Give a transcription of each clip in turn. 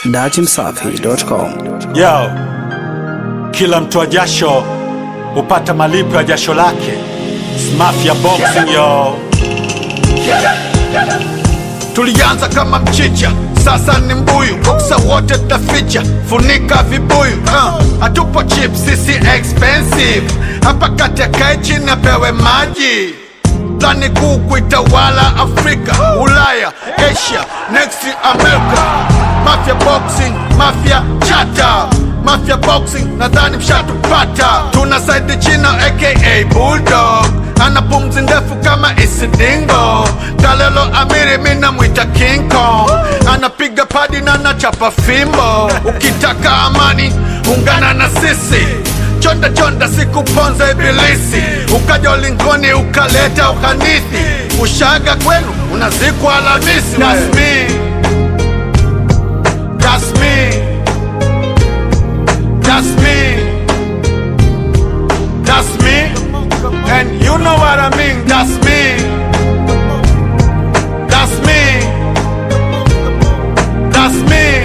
datimsafi.com. Yo, kila mtoa jasho hupata malipo ya jasho lake. Mafia boxing yo. Tulianza kama mchicha, sasa ni mbuyu. Boksa wote tutaficha, funika vibuyu. Uh, hatupo cheap, sisi expensive. Hapa kati akae chini apewe maji. Plani kuu kuitawala Afrika, Ulaya, Asia, next America. Mafia boxing, mafia chata Mafia boxing, nadhani mshatupata. Tuna saidi China aka Bulldog ana pumzi ndefu kama isidingo Kalelo Amiri mina mwita King Kong anapiga padi na nachapa fimbo ukitaka amani ungana na sisi chonda chonda sikuponza ibilisi ukaja ulingoni ukaleta uhanithi ushaga kwenu unazikwa Alhamisi That's me. That's me. That's me. That's me. And you know what I mean. That's me. That's me. That's me.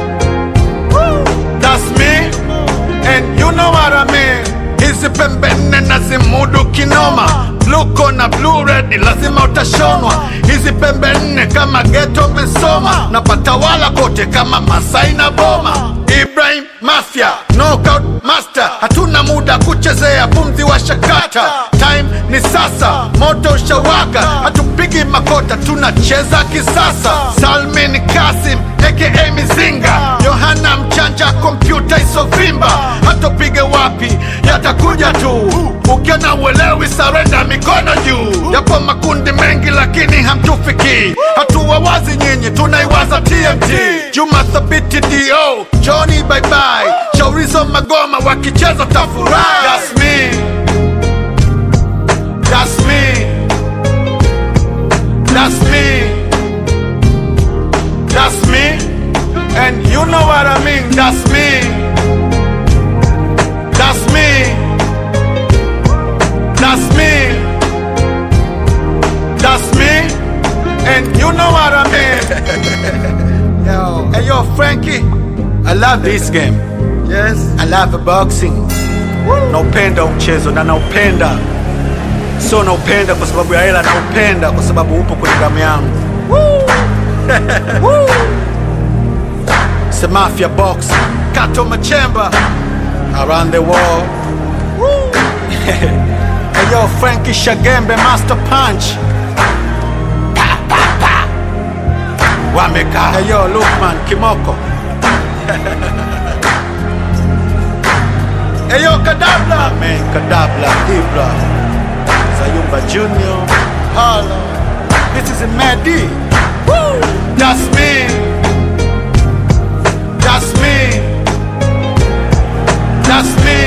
That's me. And you know what I mean. Hizi pembe nne nazimudu kinoma Bluko na blue red lazima utashonwa Hizi pembe nne kama geto mesoma Napata wala kote kama Masai na Boma Ibrahim Mafia Knockout Master Hatuna muda kuchezea pumzi wa shakata Time ni sasa Moto ushawaka Hatupigi makota tunacheza kisasa Salmin Kasim aka Mizinga Yohana Mchanja kompyuta isovimba Hatopige wapi yatakuja tu Ukiona uelewi sarenda mikono juu Yapo makundi mengi lakini hamtufiki Hatua wazi nyinyi tunaiwaza TMT Juma Thabiti DO Johnny bye bye Shaurizo Magoma wakicheza tafurahi That's me That's me That's me That's me And you know what I mean That's me That's me That's me That's me And you know what I mean Yo, hey yo Frankie I love this game Yes I love boxing Naupenda huu mchezo na naupenda Sio naupenda kwa sababu ya hela naupenda kwa sababu upo kwenye damu yangu It's a mafia boxing Kato Machemba Around the world Hey yo, Frankie Shagembe, Master Punch. Pa, pa, pa. Wameka. Hey yo, Lukman Kimoko. hey yo, Kadabla. Man, Kadabla, Ibra. Sayumba Junior. Hala. This is Madi. Woo! That's me. That's me. That's me.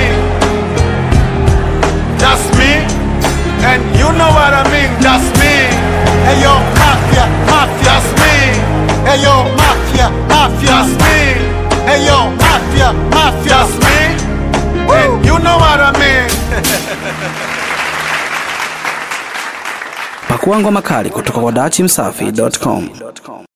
That's me. And you know what I mean. That's me. Hey yo, mafia, mafia. That's me. Hey yo, mafia, mafia. That's me. Hey yo, mafia, mafia. That's me. And you know what I mean. Pakua ngoma kali kutoka kwa datimsafi.com.